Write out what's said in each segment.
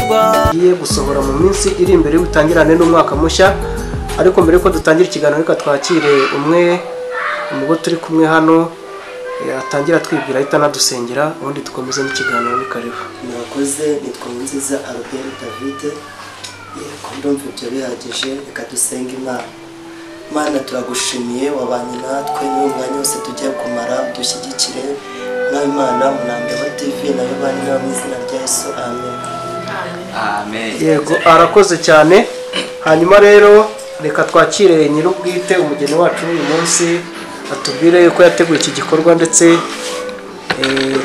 tugiye gusohora mu minsi iri imbere y'ubutangirane n'umwaka mushya ariko mbere yuko dutangira ikiganiro reka twakire umwe mu bo turi kumwe hano atangira twibwira ahita anadusengera ubundi dukomeze n'ikiganiro ni karibu mwakoze nitwa nziza albert david yego ndumva ibyo bihagije reka dusenge imana imana turagushimiye wabanye natwe niba umwanya wose tujya kumara dushyigikire nawe imana munambeho tv nawe bane nawe mu izina rya yesu amen yego arakoze cyane hanyuma rero reka twakire nyir'ubwite umugeni wacu w'uyu munsi atubwire yuko yateguye iki gikorwa ndetse eh,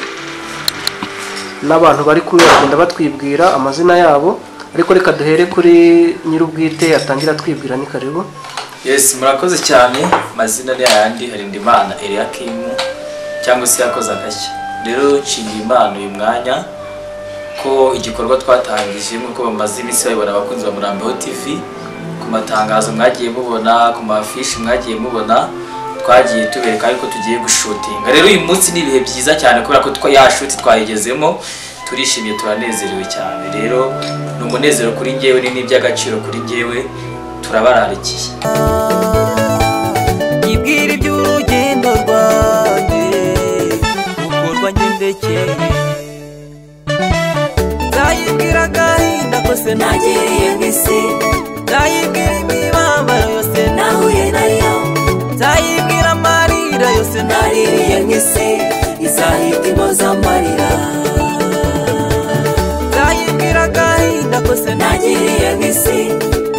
n'abantu bari kumwe bagenda batwibwira amazina yabo ariko reka duhere kuri nyir'ubwite atangira atwibwira ni karibu yes murakoze cyane amazina ni ayandi harindimana eriyakimu cyangwa se yakoze agashya rero nshimiye imana uyu mwanya ko igikorwa twatangije nk'uko bamaze iminsi bayobora abakunzi ba murambeho tv ku matangazo mwagiye mubona ku mafishi mwagiye mubona twagiye tubereka yuko tugiye gushutinga rero uyu munsi ni ibihe byiza cyane kubera ko twa ya shuti twayigezemo turishimye turanezerewe cyane rero ni umunezero kuri njyewe ni n'iby'agaciro kuri njyewe turabararikiye yibwira iby'urugendo rwanjye gukorwa ngendekeye nzayibwira agahinda kose nagiriye mu isi nzayibwira imibabaro yose nahuye nayo nzayibwira amarira yose naririye mu isi izahitimo z'amarira nzayibwira agahinda kose nagiriye mu isi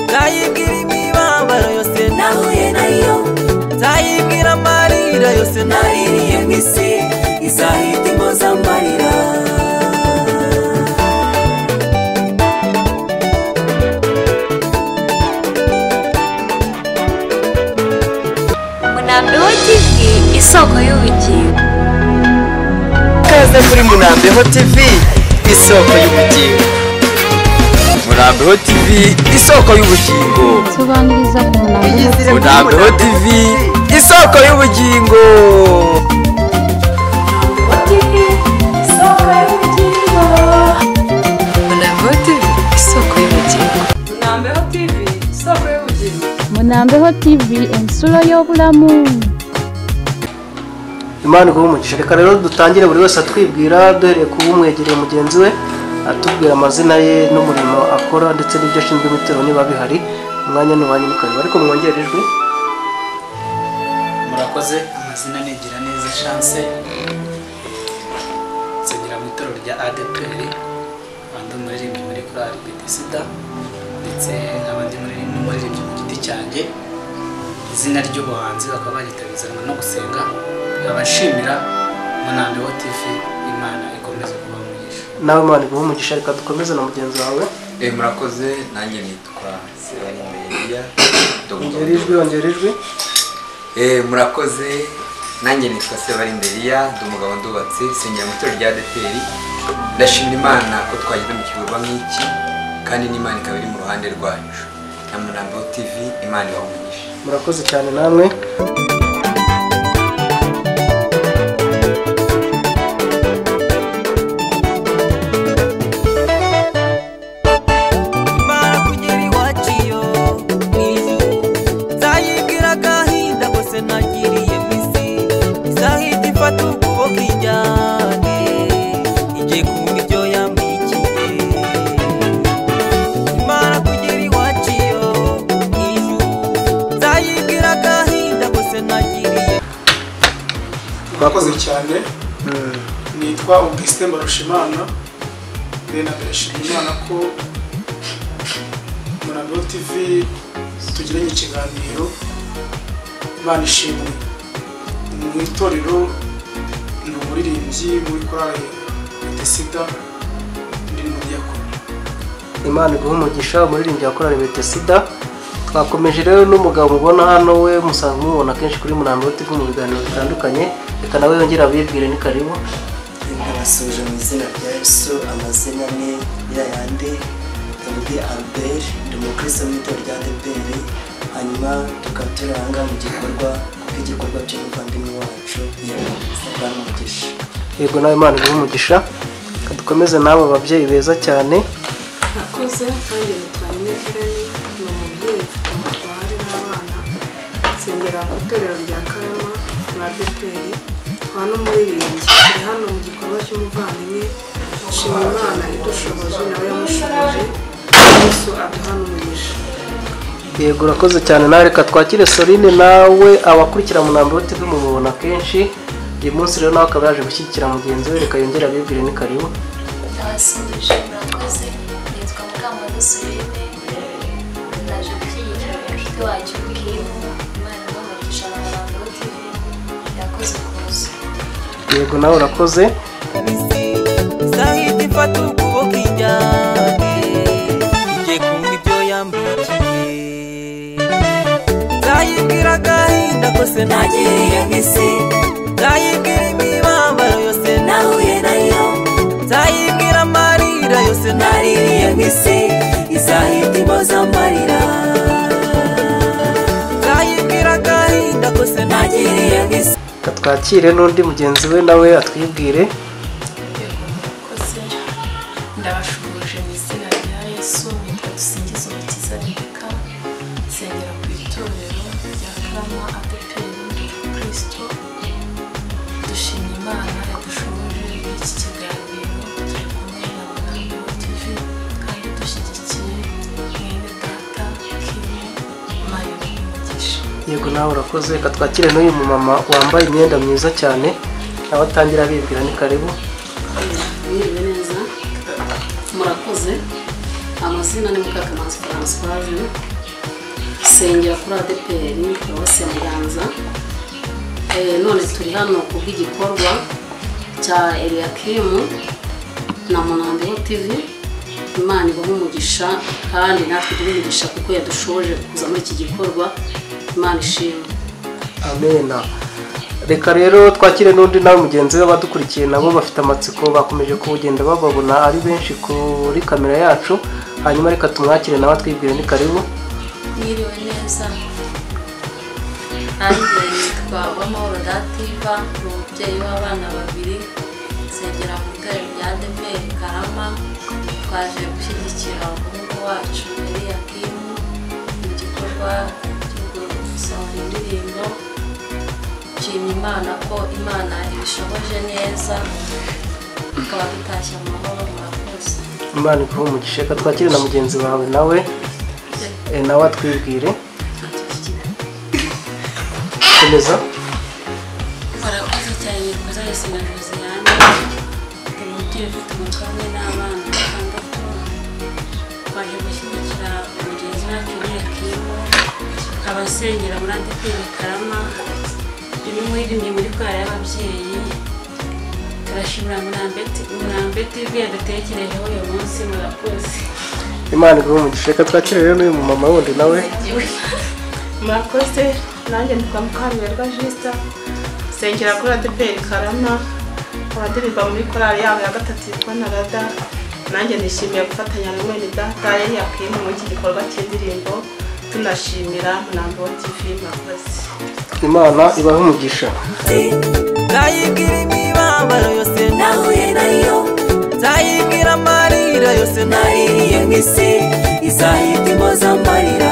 nzayibwira imibabaro yose nahuye nayo nzayibwira amarira yose naririye mu isi izahitimo z'amarira Munambi TV isoko y'ubugingo ikaze kuri munambeho tv isoko y'ubugingo murambeho tv isoko y'ubugingo sobanuriza ku munaniro murambeho tv isoko y'ubugingo munambeho tivi insuro y'obulamu imana iguhe umugisha reka rero dutangire buri wese atwibwira duhereye ku umwegereye mugenzi we atubwira amazina ye n'umurimo akora ndetse n'ibyo ashinzwe ibitero niba bihari umwanya n'uwanyu ni karibu ariko mwongere ijwi murakoze amazina nigira neza chance nsengera mu itorero rya adpr andi umuririmbyi muri korali bedesida ndetse abandi n'umuririmbyi ku giti cyanjye izina ry'ubuhanzi bakaba bagitabizanwa no gusenga abashimira munambi wa tv imana ikomeze kuba umugisha nawe imana iguhe umugisha reka dukomeze na mugenzi wawe Eh, murakoze nanjye nitwa Sebanimeliya ongera ijwi ongera ijwi Eh, murakoze nanjye nitwa Sebanimeliya ndi umugabo ndubatse sengera mu itorero rya Adeperi ndashimira Imana ko twageze mu kikorwa nk'iki kandi n'Imana ikaba iri mu ruhande rwacu na Murambo TV Imana ibahumugishe murakoze cyane namwe imana kugera iwacu iyo niyo nzayibwira agahinda kose nagiriye mu isi izahita ifata ukuboko ijyane igiye kumva ibyo yamwikiye imana kugera iwacu iyo niyo nzayibwira agahinda kose nagiriye murakoze cyane nitwa augustin barushimana rena ndashima imana ko murambo tv tugiranye ikiganiro imana ishimwe ni mu itorero ni umuririmbyi muri korali desida ndi mu diyakoni imana iguhe umugisha umuririmbyi yakorera bete sida twakomeje rero n'umugabo mubona hano we musanzwe mubona kenshi kuri murambo tv mu biganiro bitandukanye reka nawe yongere abibwire ni karibu ndabasuje mu izina rya yesu amazina ni yayandi dawidi albert ndi umukristo mu itorero rya adeperi hanyuma tukaba turi ahangaha mu gikorwa kubw'igikorwa cy'umuvandimwe wacu yego bwana umugisha yego nawe imana iguhe umugisha Reka dukomeze n'abo babyeyi beza cyane mwiza kandi nitwa Nyinefirani ni umubyeyi umutware n'abana nsengera ku itorero rya Karama na Beteli twa n'umuririmbyi turi hano mu gikorwa cy'umuvandimwe nshima Imana idushoboje nawe yamushoboje Yesu aduhana umugisha yego urakoze cyane nawe reka twakire Soline nawe abakurikira Munambiro TV mumubona kenshi uyu munsi rero nawe akaba yaje gushyigikira mugenzi we reka yongere abibwire ni karibu Abasubije murakoze nitwa Mukamana Soline naje gushyigikira inshuti wacu Kivu Imana imuhumurisha na Murambo TV yakoze ukuboza yego nawe urakoze izahita ifata ukuboko ijyane igiye kumva ibyo yambikiye nzayibwira agahinda kose nagiriye nk'isi nzayibwira imibabaro yose nahuye nayo nzayibwira amarira yose naririye nk'isi izahita impoza amarira nzayibwira agahinda kose nagiriye nk'isi reka twakire n'undi mugenzi we nawe atwibwire murakoze ndabashubuje mu izina rya yesu nitwa dusingiza umukiza rebeka nsengera ku itorero rya karama adeperi kirisito dushima imana yadushoboje muri iki kiganiro turi kumwe na murambi wa tivi kandi dushyigikiye mwene data kiri mayo umugisha yego nawe urakoze reka twakire n'uyu mumama wambaye imyenda myiza cyane nawe atangira abibwira ni karibu mwiriwe neza murakoze amazina ni mukakamanzi francoise sengera kuri adeperi paruwasi ya muganza Eh, none turi hano ku bw'igikorwa cya eliyakimu na munambeho tv imana ibaha umugisha kandi natwe duhe umugisha kuko yadushoboje kuza muri iki gikorwa imana ishimwe amena reka rero twakire n'undi nawe mugenzi we badukurikiye nabo bafite amatsiko bakomeje kuwugenda bababona ari benshi kuri kamera yacu hanyuma reka tumwakire nawe atwibwire ni karibu mwiriwe neza nanjye nitwa uwamahoro dativa ni umubyeyi w'abana babiri nsengera mu itorero rya adeperi karama twaje gushyigikira umuhungu wacu eliyakimu mu gikorwa cyo gusohora indirimbo nshima imana ko imana ibishoboje neza tukaba dutashye mu mahoro murakoze imana ikuhe umugisha reka twakire na mugenzi wawe nawe eh, nawe atwibwire komeza murakoze cyane nikoze wese na josiane turi umubyeyi ufite umutwe hamwe n'abana batandatu twaje gushyigikira mugenzi wacu w'iyakimo abasengera muri adeperi karama turi muririmbyi muri kwara y'ababyeyi turashimira murambe tivi yadutekerejeho uyu munsi murakoze imana iguhe umugisha reka twakire rero n'uyu mumama wundi nawe murakoze nanjye nitwa mukamirwa jisita nsengera kuri adeperi karama abadirimba muri korali yabo ya gatatu yitwa narada nanjye nishimiye gufatanya na mwene data yari yakwiye muri iki gikorwa cy'indirimbo tunashimira murambo wa tivi murakoze imana ibahe umugisha nzayibwira imibabaro yose nahuye nayo nzayibwira amarira yose naririye nk'isi izahita impoza amarira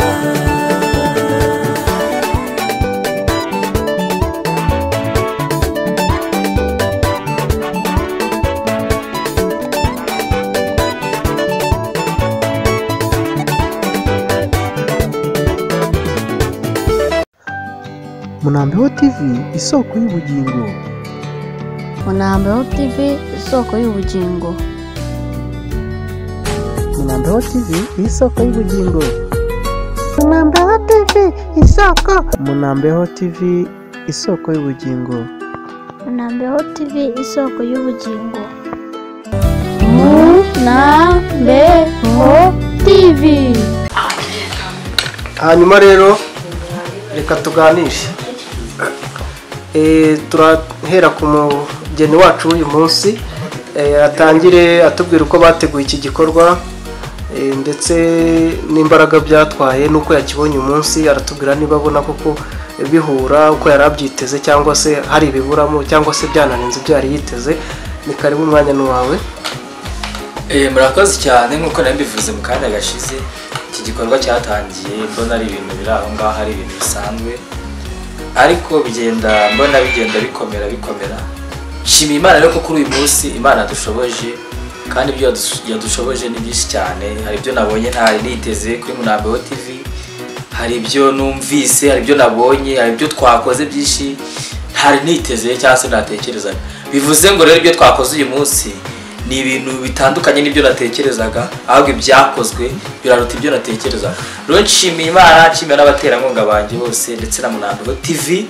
munambeho tv isoko y'ubugingo Munambeho TV isoko y'ubugingo. munambeho tv isoko y'ubugingo Munambeho TV isoko. munambeho tv isoko y'ubugingo Munambeho TV isoko y'ubugingo. Munambeho TV. hanyuma rero reka tuganishe Eh, turahera ku mugeni wacu w'uyu munsi Eh, atangire atubwira uko bateguye iki gikorwa eh, ndetse n'imbaraga byatwaye n'uko yakibonye umunsi aratubwira niba abona koko bihura uko yari abyiteze cyangwa se hari ibiburamo cyangwa se byanarenze ibyo yari yiteze ni karibu umwanya n'uwawe Eh, murakoze cyane nk'uko nabivuze mu kanya gashize iki gikorwa cyatangiye mbona ari ibintu biri aho ngaho ari ibintu bisanzwe ariko bigenda mbona bigenda bikomera bikomera nshimiye imana rero ko kuri uyu munsi imana yadushoboje kandi ibyo yadus- yadushoboje ni byinshi cyane hari ibyo nabonye ntari niteze kuri munambeho tv hari ibyo numvise hari ibyo nabonye hari ibyo twakoze byinshi ntari niteze cyangwa se natekerezaga bivuze ngo rero ibyo twakoze uyu munsi ni ibintu bitandukanye n'ibyo natekerezaga ahubwo ibyakozwe biraruta ibyo natekerezaga rero nshimiye imana nshimiye n'abaterankunga banjye bose ndetse na munambeho tv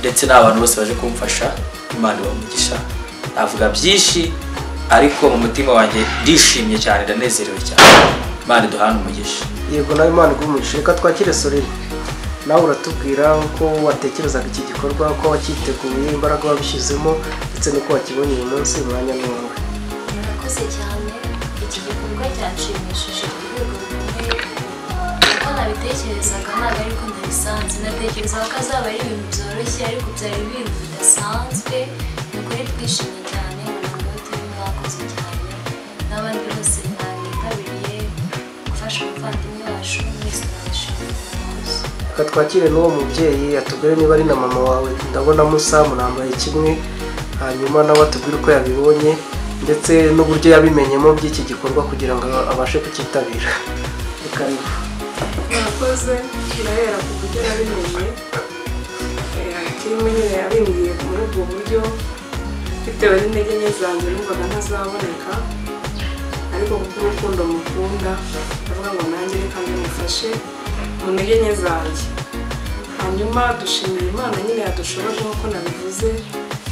ndetse n'abantu bose baje kumfasha imana ibamugisha navuga byinshi ariko mu mutima wanjye ndishimye cyane ndanezerewe cyane imana iduhane umugisha yego nawe imana igumurishe reka twakire sorere nawe uratubwira uko watekerezaga iki gikorwa uko wakiteguye imbaraga wabishyizemo ndetse n'uko wakibonye uyu munsi umwanya ni wawe murakoze cyane iki gikorwa cyanshimishije ku rwego rukomeye kuko nabitekerezaga ntabwo ariko ndabisanze natekerezaga ko azaba ari ibintu byoroshye ariko byari ibintu bidasanzwe ni ukuri twishimye cyane ntabwo turi mwakoze cyane n'abandi bose mwabitabiriye gufasha umuvandimwe wacu mwese murabashimiye murakoze reka twakire n'uwo mubyeyi atubwire niba ari na mama wawe ndabona musa munambaye kimwe hanyuma nawe atubwire uko yabibonye ndetse n'uburyo yabimenyemo by'iki gikorwa kugira ngo abashe kucyitabira reka niba murakoze turahera ku buryo nabimenye kirimo nyine yabimbwiye muri ubwo buryo bitewe n'intege nke zanjye numvaga ntazaboneka ariko kuko urukundo mukunda ndavuga ngo nanjye reka mufashe mu ntege nke zanjye hanyuma dushimira imana nyine yadushoboje nk'uko nabivuze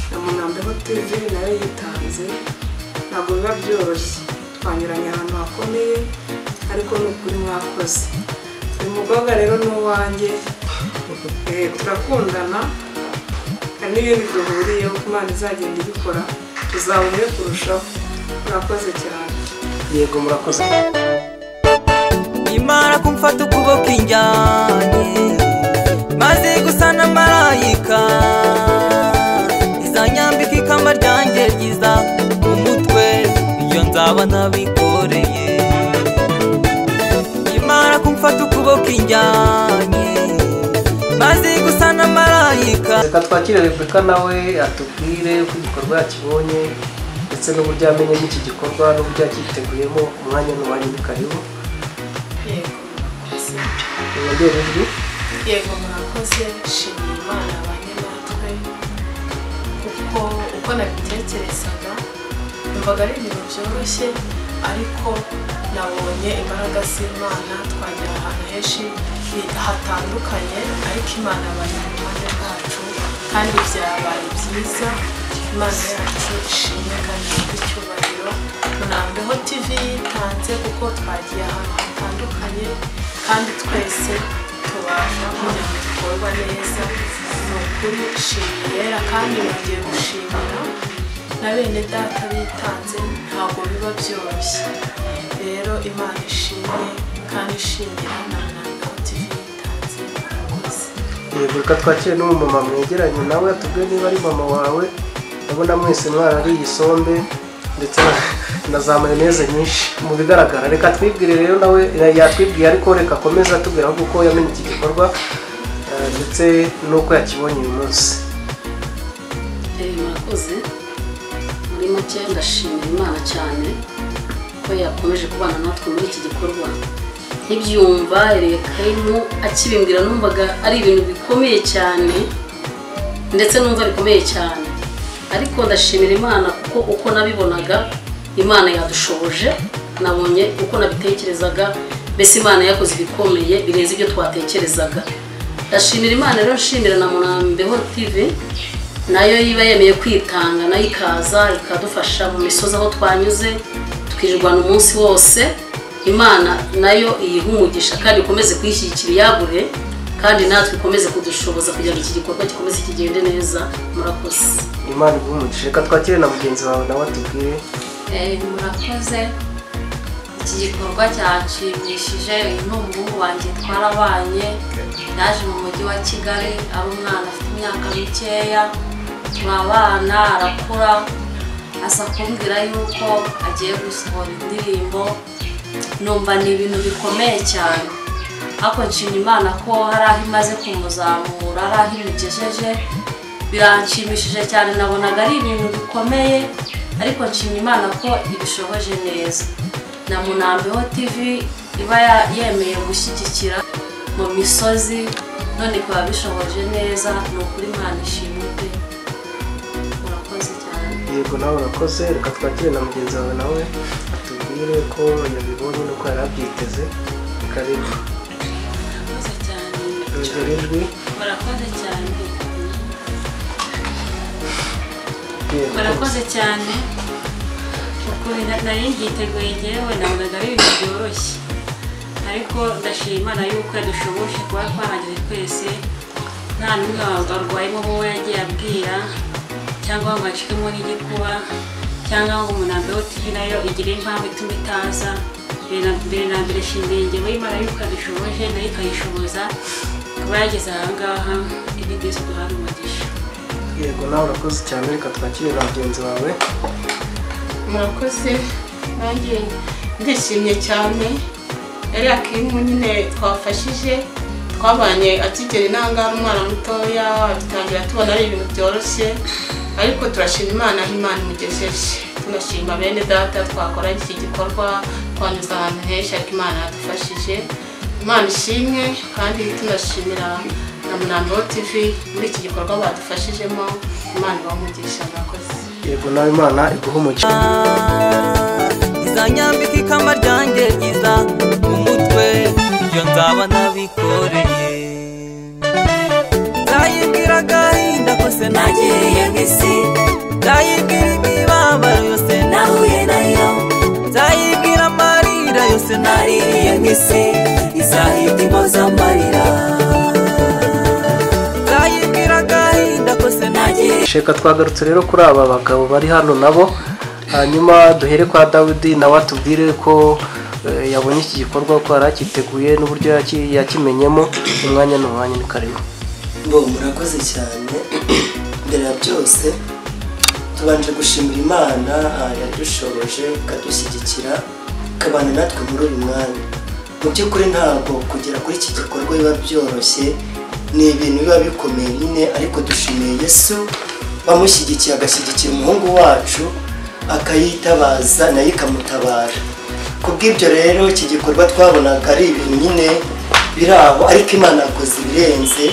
na munambeho tv nayo yitanze ntabwo biba byoroshye twanyuranye ahantu hakomeye ariko ni ukuri mwakoze uyu mukobwa rero ni uwanjye Eh, turakundana hari n'ibindi duhuriyeho ko imana izagenda ibikora tuzaba umwe kurushaho murakoze cyane yego murakoze imana kumfata ukuboko injyanye maze gusa na marayika izanyambika ikamba ryanjye ryiza mu mutwe iyo nzaba ntabikoreye imana kumfata ukuboko injyanye maze gusa na marayika reka twakire rebeka nawe atubwire uko igikorwa yakibonye ndetse n'uburyo yamenye n'iki gikorwa n'uburyo yakiteguyemo umwanya ni uwanyu ni karibu yego murakoze mwongere ijwi yego murakoze shimira imana abanyamatwe kuko uko nabitekerezaga numvaga ari ibintu byoroshye ariko nabonye imbaraga z'imana twagera ahantu henshi hatandukanye ariko imana yabaye iruhande rwacu kandi byabaye byiza imana yacu ishimwe kandi ifite icyubahiro munambeho tv yitanze kuko twagiye ahantu hatandukanye kandi twese tubasha kugira ngo dukorwa neza ni ukuri shimira kandi nongeye gushimira na bene data bitanze ntabwo biba byoroshye rero imana ishimwe kandi ishimira na munambeho tv yitanze murakoze yego reka twakire n'umumama mwegeranye nawe atubwire niba ari mama wawe ndabona mwese mwarariye isombe ndetse na- na za mayoneze nyinshi mu bigaragara reka twibwire rero nawe yatwibwiye ariko reka akomeze atubwira ahubwo uko yamenye iki gikorwa eh, ndetse n'uko yakibonye uyu munsi Eh, murakoze muri make ndashimira imana cyane ko yakomeje kubana natwe muri iki gikorwa nkibyumva erekarimu akibimbwira numvaga ari ibintu bikomeye cyane ndetse numva bikomeye cyane ariko ndashimira imana kuko uko nabibonaga imana yadushoboje nabonye uko nabitekerezaga mbese imana yakoze ibikomeye birenze ibyo twatekerezaga ndashimira imana rero nshimira na munambeho tv nayo iba yemeye kwitanga nayo ikaza ikadufasha mu misozi aho twanyuze tukirwana umunsi wose imana nayo iyiha umugisha kandi ikomeze kuyishyigikira iyagure kandi natwe ikomeze kudushoboza kugira ngo iki gikorwa gikomeze kigende neza murakoze imana igumugishe reka twakire na mugenzi wawe nawe atubwire Eh, murakoze iki gikorwa cyanshimishije uyu ni umuhungu wanjye twarabanye yaje mu mujyi wa kigali ari umwana afite imyaka mikeya turabana arakura asa kumbwira yuko agiye gusohora indirimbo numva ni ibintu bikomeye cyane ariko nshima imana ko hari aho imaze kumuzamura hari aho imugejeje biranshimishije cyane nabonaga ari ibintu bikomeye ariko nshima imana ko ibishoboje neza na munambeho tv iba ya- yemeye gushyigikira mu misozi none ikaba bishoboje neza ni ukuri imana ishimwe pe murakoze cyane yego nawe urakoze reka twakire na mugenzi wawe nawe atubwire ko yabibonye nuko yari abyiteze reka rero murakoze cyane yongera ijwi murakoze cyane yego murakoze cyane ukuri na- nari ryiteguye ngewe nabonaga ari ibintu byoroshye ariko ndashima imana yuko yadushoboje kuba twarangije twese nta n'umwe wa- warwayemo wowe yagiye abwira cyangwa ngo acikemo n'igikuba cyangwa ngo umunambe wa tv nayo igire impamvu ituma itaza mbere na- mbere na mbere shimiye ngewe imana yuko yadushoboje nayo ikayishoboza kuba yageze aha ngaha ibi byose duhabwe umugisha yego nawe urakoze cyane reka twakire na mugenzi wawe murakoze nanjye ndishimye cyane ariya kimu nyine twafashije twabanye akigera intangara umwana mutoya dutangira tubona ari ibintu byoroshye ariko turashima imana aho imana imugejeje tunashima bene data twakora iki gikorwa twanyuze ahantu henshi ariko imana yadufashije imana ishimwe kandi tunashimira na munambo tv muri iki gikorwa badufashijemo imana ibamugisha murakoze yego nawe imana iguha umugisha izanyambika ikamba ryanjye ryiza mu mutwe ibyo nzaba nabikoreye nzayibwira agahinda kose nagiriye mu isi nzayibwira imibabaro yose nahuye nayo nzayibwira amarira yose nariye mu isi izahita impoza amarira nzayibwira agahinda kose nagiriye reka twagarutse rero kuri aba bagabo bari hano nabo hanyuma duhere kwa dawidi nawe atubwire ko eh, yabonye iki gikorwa ko yari akiteguye n'uburyo yaki- yakimenyemo umwanya ni umwanya ni karimo bo murakoze cyane mbere ya byose tubanje gushimira imana ah, yadushoboje ikadushyigikira ikabana natwe muri uyu mwanya mu by'ukuri ntabwo kugera kuri iki gikorwa biba byoroshye ni ibintu biba bikomeye nyine ariko dushimiye yesu wamushyigikiye agashyigikira umuhungu wacu akayitabaza nayo ikamutabara ku bw'ibyo rero iki gikorwa twabonaga ari ibintu nyine biri aho ariko imana yakoze ibirenze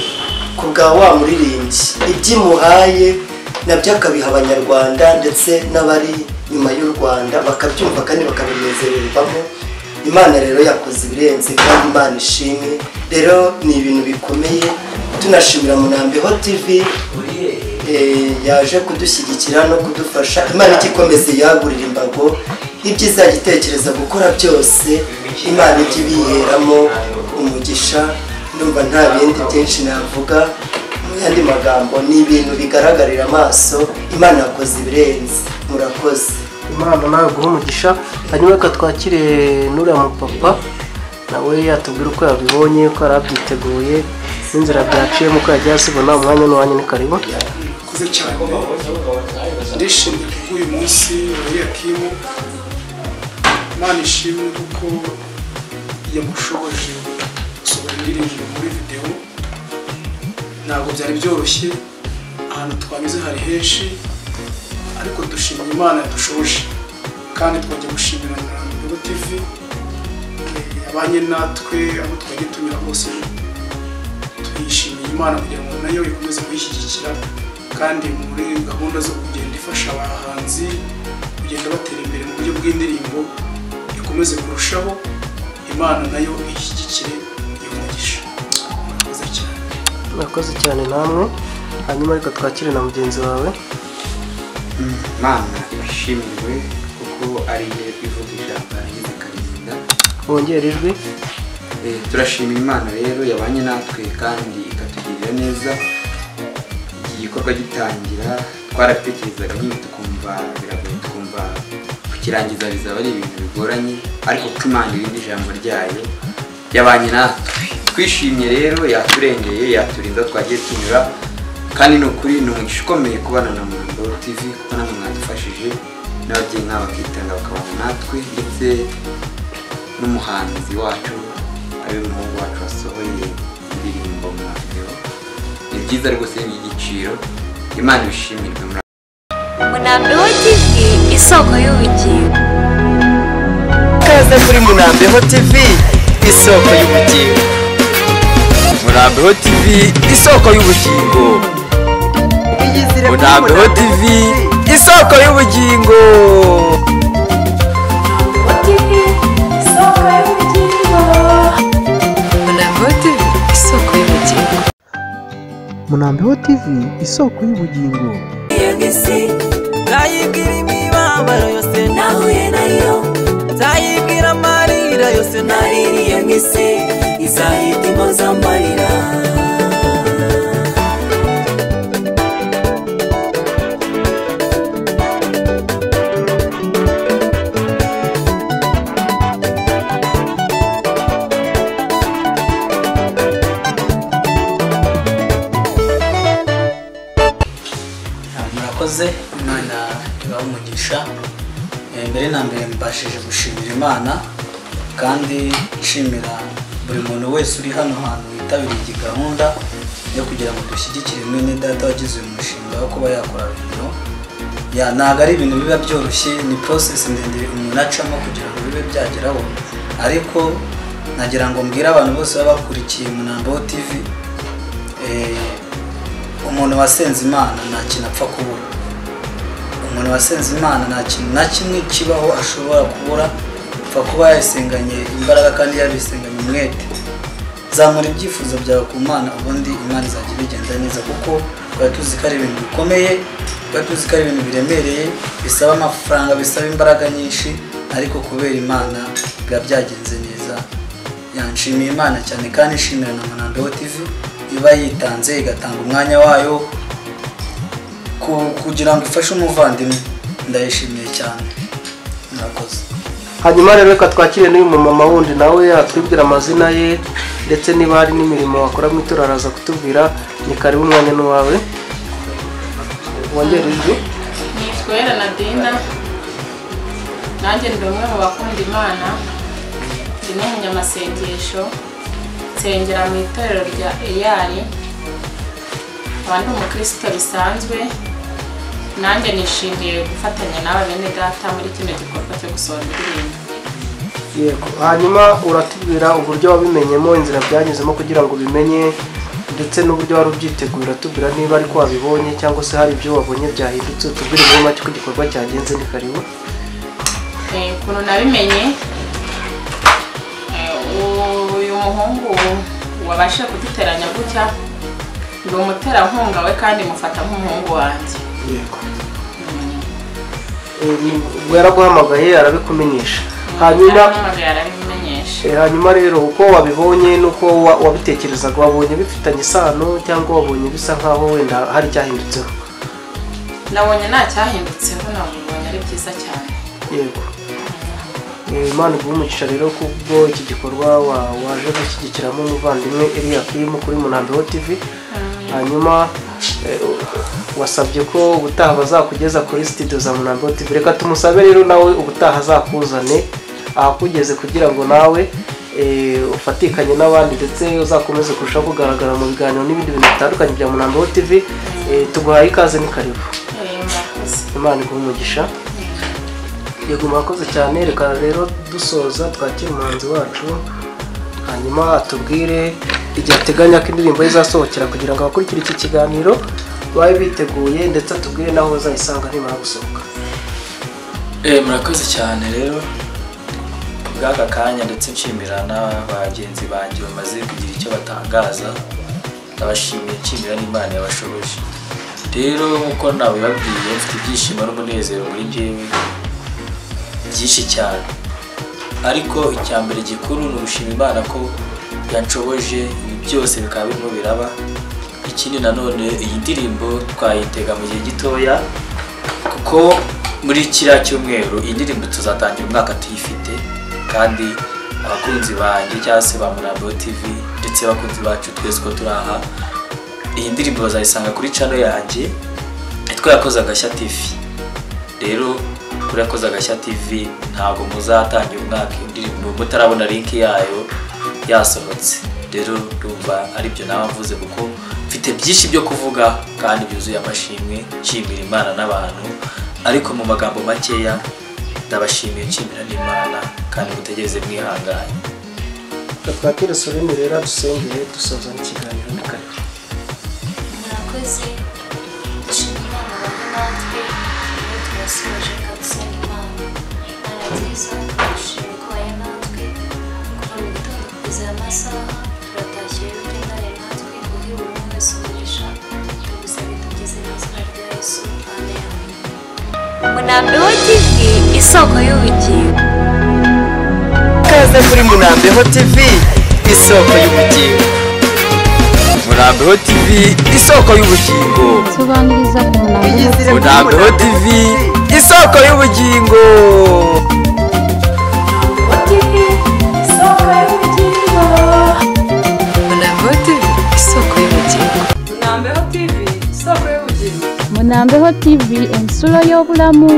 ku bwa wa muririmbyi ibyimuhaye nabyo akabiha abanyarwanda ndetse n'abari nyuma y'u rwanda bakabyumva kandi bakabinezererwamo imana rero yakoze ibirenze kandi imana ishimwe rero ni ibintu bikomeye tunashimira munambeho tv eh, yaje kudushyigikira no kudufasha imana ijya ikomeza iyagurira imbago ibyo izajya itekereza gukora byose imana ijya ibiheramo umugisha ndumva nta bindi byinshi navuga mu yandi magambo ni ibintu bigaragarira amaso imana yakoze ibirenze murakoze imana nawe guha umugisha hanyuma reka twakire n'uriya mupapa nawe yatubwira uko yabibonye ko yari abyiteguye n'inzira byaciyemo uko yagiye asibona umwanya ni umwanya ni karimo murakoze cyane ndishimye kubw'uyu munsi wariya kimu imana ishimwe kuko yamushoboje gusohora indirimbo muri videwo ntabwo byari byoroshye ahantu twanyuze hari henshi ariko dushima imana yadushoboje kandi twajya gushimira na Mbego tv yabanye natwe aho twagiye tunyura hose tuyishimiye imana kugira ngo nayo ikomeze kuyishyigikira kandi muri gahunda zo kugenda ifasha abahanzi kugenda batera imbere mu buryo bw'indirimbo ikomeze kurushaho imana nayo ishyigikire iyo mugisha murakoze cyane murakoze cyane namwe hanyuma reka twakire na mugenzi wawe mana ibishimirwe kuko ari igihe ivuga ijambo yarangiza ikaririnda wongera ijwi Eh, turashimira imana rero yabanye natwe kandi ikatugirira neza iki gikorwa gitangira twarabitekerezaga nyine tukumva biragoye tukumva kukirangiza bizaba ari ibintu bigoranye ariko kuko imana irindi ijambo ryayo yabanye natwe twishimye rero yaturengeye yaturinda aho twagiye tunyura kandi ni ukuri ni umugisha ukomeye kubana na murambo tv kuko namwe mwadufashije n'abagira inama bakitanga bakabana natwe ndetse n'umuhanzi wacu ari umuhungu wacu wasohoye indirimbo mu video ni byiza rwose ni igiciro imana ibishimirwe muri Munambe TV isoko y'ubugingo Kaze muri Munambeho TV isoko y'ubugingo murambeho tv isoko y'ubugingo murambeho tv isoko y'ubugingo Munambeho TV isoko y'ubugingo Munambeho TV isoko y'ubugingo yagisi nzayibwira imibabaro yose nahuye nayo nzayibwira amarira yose naririye mu isi izahitima z'amarira murakoze imana ibaha umugisha Eh, mbere na mbere mbashije gushimira imana kandi nshimira buri muntu wese uri hano hantu witabiriye iyi gahunda yo kugira ngo dushyigikire mwene data wagize uyu mushinga wo kuba yakora video ya ntabwo ari ibintu biba byoroshye ni process ndende umuntu acamo kugira ngo bibe byageraho ariko nagira ngo mbwire abantu bose baba bakurikiye munambo tv eh, umuntu wasenze imana nta kintu apfa kubura umuntu wasenze imana nta kintu na kimwe kibaho ashobora kubura apfa kuba yayisenganye imbaraga kandi yabisenganye umwete zamura ibyifuzo byawe ku mana ubundi imana izajya ibigenda neza kuko twari tuzi ko ari ibintu bikomeye twari tuzi ko ari ibintu biremereye bisaba amafaranga bisaba imbaraga nyinshi ariko kubera imana biba byagenze neza yanshimiye imana cyane kandi nshimira na munambeho tv iba yitanze igatanga umwanya wayo ku- kugira ngo ifashe umuvandimwe ndayishimiye cyane murakoze hanyuma rero reka twakire n'uyu mumama wundi nawe atubwira amazina ye ndetse niba hari n'imirimo wakora mu itora araza kutubwira ni karibu umwanya n'uwawe wongere ijwi nitwa Ella Nadine nanjye ndi umwe mu bakunda imana ndi n'umunyamasengesho nsengera mu itorero rya eyari nkaba ndi umukristo bisanzwe nanjye nishimiye gufatanya n'aba bene data muri kino gikorwa cyo gusohora indirimbo yego hanyuma uratubwira uburyo wabimenyemo inzira byanyuzemo kugira ngo ubimenye ndetse n'uburyo wari ubyitegura tubwira niba ariko wabibonye cyangwa se hari ibyo wabonye byahindutse tubwire muri make uko igikorwa cyagenze ni karibu Eh, ukuntu nabimenye eh, uyu muhungu wabashije kuduteranya gutya ndi umuterankunga we kandi mufata nk'umuhungu wanjye Eh, ni- ubwo yaraguhamagaye arabikumenyesha hanyuma yampamagaye arabimenyesha Eh, hanyuma rero uko wabibonye n'uko wa- wabitekerezaga wabonye bifitanye isano cyangwa wabonye bisa nkaho wenda hari icyahindutseho nabonye nta cyahindutseho nabonye ari byiza cyane yego Eh, imana iguhe umugisha rero kubwo iki gikorwa wa- waje gushyigikiramo umuvandimwe eriyakimu kuri munambeho tv hanyuma eh, wasabye ko ubutaha bazakugeza kuri studio za munambeho tv reka tumusabe rero nawe ubutaha azakuzane ahakugeze kugira ngo nawe eh, ufatikanye n'abandi ndetse uzakomeze kurushaho kugaragara mu biganiro n'ibindi bintu bitandukanye bya munambeho tv Eh, tuguhaye ikaze ni karibu Eh, murakoze imana iguhe umugisha yego murakoze cyane reka rero dusoza twakira umuhanzi wacu hanyuma atubwire igihe ateganya ko indirimbo ye izasohokera kugira ngo abakurikira iki kiganiro babe biteguye ndetse atubwire n'aho bazayisanga nimara gusohoka Eh, murakoze cyane rero kubw'aka kanya ndetse nshimira na bagenzi banjye bamaze kugira icyo batangaza ndabashimiye nshimira n'imana yabashoboje rero nk'uko nabibabwiye mfite ibyishimo n'umunezero muri jyewe byinshi cyane ariko icya mbere gikuru ni ugushima imana ko yanshoboje ibi byose bikaba birimo biraba ikindi nanone iyi ndirimbo twayitega mu gihe gitoya kuko muri kiriya cyumweru iyi ndirimbo tuzatangira umwaka tuyifite kandi abakunzi banjye cyangwa se ba murambo tv ndetse abakunzi bacu twese ko turi aha iyi ndirimbo bazayisanga kuri cano yanjye yitwa yakoze agashya tv rero kuri yakoze agashya tv ntabwo muzatangira umwaka indirimbo mutarabona linki yayo yasohotse rero ndumva aribyo nawe mvuze kuko mfite byinshi byo kuvuga kandi byuzuye amashimwe nshimira imana n'abantu ariko mu magambo makeya ndabashimiye nshimira n'imana kandi mutegereze mwihanganye twakire sorene rero dusengeye dusoza n'ikiganiro ni kare murakoze dushima imana bamwe natwe iyo turasoje ikadusenga imana imana nziza dushima ko wayo natwe kuva mu gitondo kugeza aya masaha turatashye rero uri intare natwe uri buri umwe wese umugisha tugusabye tugize n'izina rya yesu amen Munambeho TV isoko y'ubugingo. kaze kuri munambeho tv isoko y'ubugingo murambeho tv isoko y'ubugingo sobanuriza ku munambiro murambeho tv isoko y'ubugingo munambeho tv isoko y'ubugingo munambeho tv isoko y'ubugingo munambeho tv ensula y'obulamu